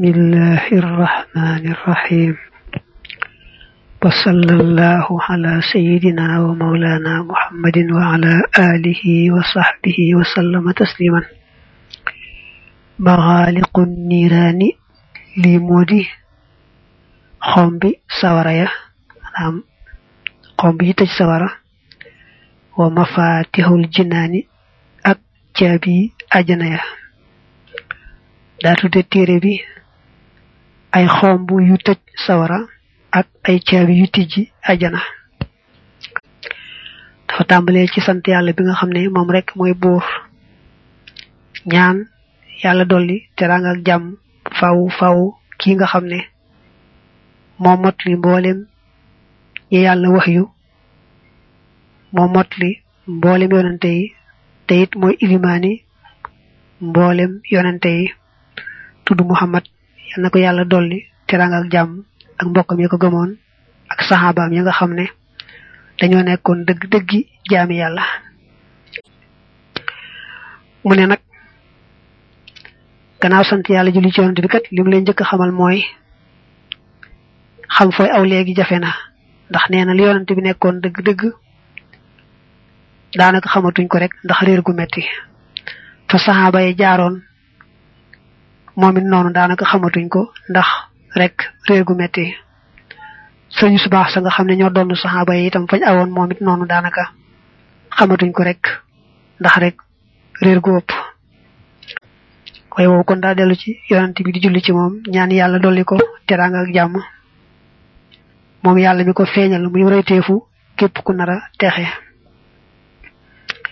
بسم الله الرحمن الرحيم وصلى الله على سيدنا ومولانا محمد وعلى آله وصحبه وسلم تسليما مغالق النيران لمودي خمبي سواريا نعم خمبي تج سوارا ومفاتيح الجنان ak caabi ajana ya daa tudde téere bi ay xomb yu tëj sawara ak ay caabi yu tijji ajana dafa tàmbalee ci sant yàlla bi nga xam ne moom rek mooy buur ñaan yàlla dolli teraanga ak jàmm faw faw kii nga xam ne moo mot li mboolem yi yàlla wax yu moo mot li mboolem yonante yi te it mooy ilimaani mboolem yonante yi tudd Muhammad yal na ko yàlla dolli teraanga ak jàmm ak mbokkam yi ko gëmoon ak saxaabaam yi nga xam ne dañoo nekkoon dëgg dëggi jaami yàlla mu ne nag gannaaw sant yàlla julli ci yonante bi kat li mu leen njëkk a xamal mooy xam fooy aw léegi jafe na ndax nee na li yonante bi nekkoon dëgg-dëgg daanaka xamatuñ ko rek ndax réer gu metti fa saxaaba yi jaaroon moom it noonu daanaka xamatuñ ko ndax rek réer gu metti sëñu su baax sa nga xam ne ñoo doon saxaaba yi itam fañ awoon moom it noonu daanaka xamatuñ ko rek ndax rek réer gu ëpp waaye woowu kon daa dellu ci yonent bi di julli ci moom ñaan yàlla dolli ko teraanga ak jàmm moom yàlla mi ko feeñal muy royteefu képp ku nar a texe